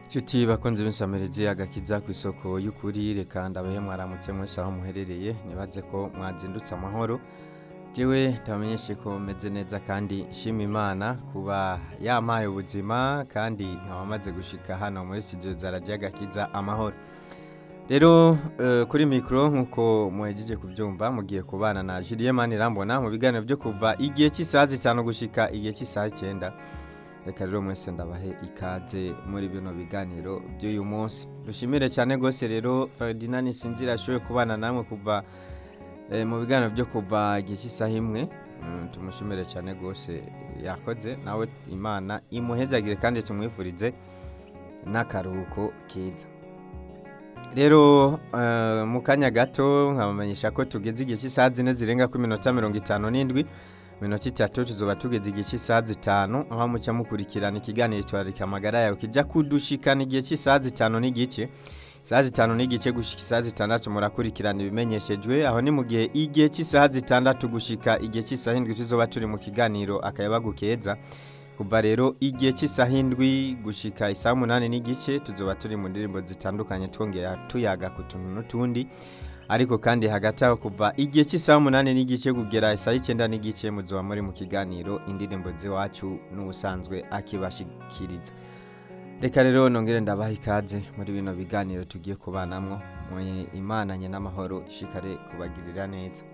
Nshuti bakunze b'insamirizi agakiza ku isoko y'ukuri reka ndabahe mwaramutse mwese aho muherereye nibaze ko mwazindutse amahoro jewe ndabamenyeshe ko meze neza kandi nshima imana kuba yampaye ubuzima kandi nkaba maze gushika hano muri studio za radio agakiza amahoro rero eh, kuri mikro nk'uko muhejeje kubyumva mugiye kubana na Julien Manirambona mu biganiro byo kuva igihe cy'isaha zitanu gushika igihe cy'isaha icyenda reka rero mwese ndabahe ikaze muri bino biganiro by'uyu munsi dushimire cyane rwose rero Ferdinand Sinzira ashoboye kubana namwe kuva eh, mu biganiro byo kuva igihe cy'isaha imwe Mm, tumushimire cyane rwose yakoze nawe imana imuhezagire kandi tumwifurize n'akaruhuko keza rero eh, mu kanya gato nkabamenyesha ko tugeze igihe cy'isaha zine zirenga ku minota mirongo itanu n'indwi minota itatu tuzoba tugeze igihe cy'isaha zitanu aho muca mukurikirana ikiganiro twararika amagara yawe kijya kudushikana igihe cy'isaha zitanu n'igice isaha zitanu n'igice gushika isaha zitandatu murakurikirana ibimenyeshejwe aho ni mu gihe igihe cy'isaha zitandatu gushika igihe cy'isaha indwi tuzoba turi mu kiganiro akayabagu keza kuva rero igihe cy'isaha indwi gushika isaha umunani n'igice tuzoba turi mu ndirimbo zitandukanye twongera tuyaga ku tuntu n'utundi ariko kandi hagati aho kuva igihe cy'isaha umunani n'igice kugera isaha icyenda n'igice muzoba muri mu kiganiro indirimbo z'iwacu n'ubusanzwe akibashikiriza reka rero nongere ndabaha ikaze muri bino biganiro tugiye kubanamwo mwe imananye n'amahoro ishikare kubagirira neza